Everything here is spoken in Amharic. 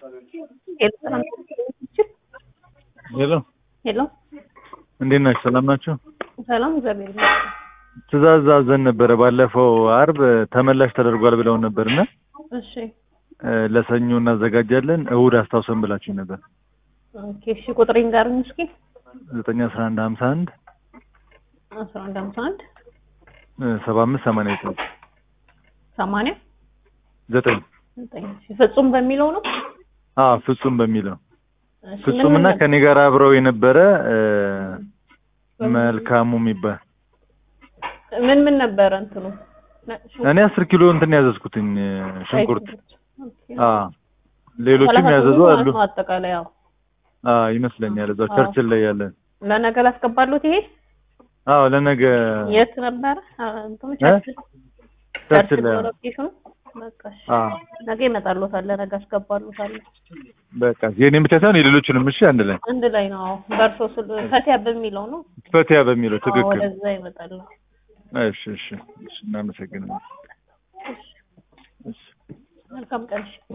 ሄሎ ሄሎ እንዴት ናችሁ? ሰላም ናችሁ? ሰላም፣ እግዚአብሔር ይመስገን። ትእዛዝ አዘን ነበረ ባለፈው አርብ ተመላሽ ተደርጓል ብለውን ነበርና እሺ ለሰኞ እናዘጋጃለን እሑድ አስታውሰን ብላችሁ ነበር። ኦኬ፣ እሺ ቁጥሬን ጋርኝ እስኪ ዘጠኝ አስራ አንድ ሀምሳ አንድ አስራ አንድ ሀምሳ አንድ ሰባ አምስት ሰማንያ ዘጠኝ ሰማንያ ዘጠኝ ዘጠኝ እሺ፣ ፍጹም በሚለው ነው። አዎ ፍጹም በሚለው እሺ፣ ፍጹም ምን እና ምን ከኔ ጋር አብረው የነበረ እ፣ መልካሙ የሚባል ምን ምን ነበረ እንትኑ ነ- ሽንኩርት፣ እኔ አስር ኪሎ እንትን ያዘዝኩትኝ እ፣ ሽንኩርት ኦኬ። አ ሌሎችም ሰላሳ ያዘዙ ስምንት አሉ ማለት ነው አጠቃላይ ያው አ ይመስለኛል እዛው አዎ። ቸርችል ላይ ያለን ለነገ ላስገባሉት። ይሄ አዎ ለነገ የት ነበረ? አ፣ እንትኑ እ? ቸርችል ቸርችል ቸርችል ላይ ሎኬሽኑ። በቃ እሺ፣ አ ነገ ይመጣሉታል። ለነገ አስገባሉታል። በቃ የኔን ብቻ ሳይሆን የሌሎችንም እሺ አንድ ላይ አንድ ላይ ነው። አዎ፣ በእርሶ ስል ፈቲያ በሚለው ነው። ፈቲያ በሚለው አዎ፣ ትክክል ወደዛ ይመጣል። እሺ እሺ እሺ እናመሰግናለን እሺ መልካም ቀን። እሺ።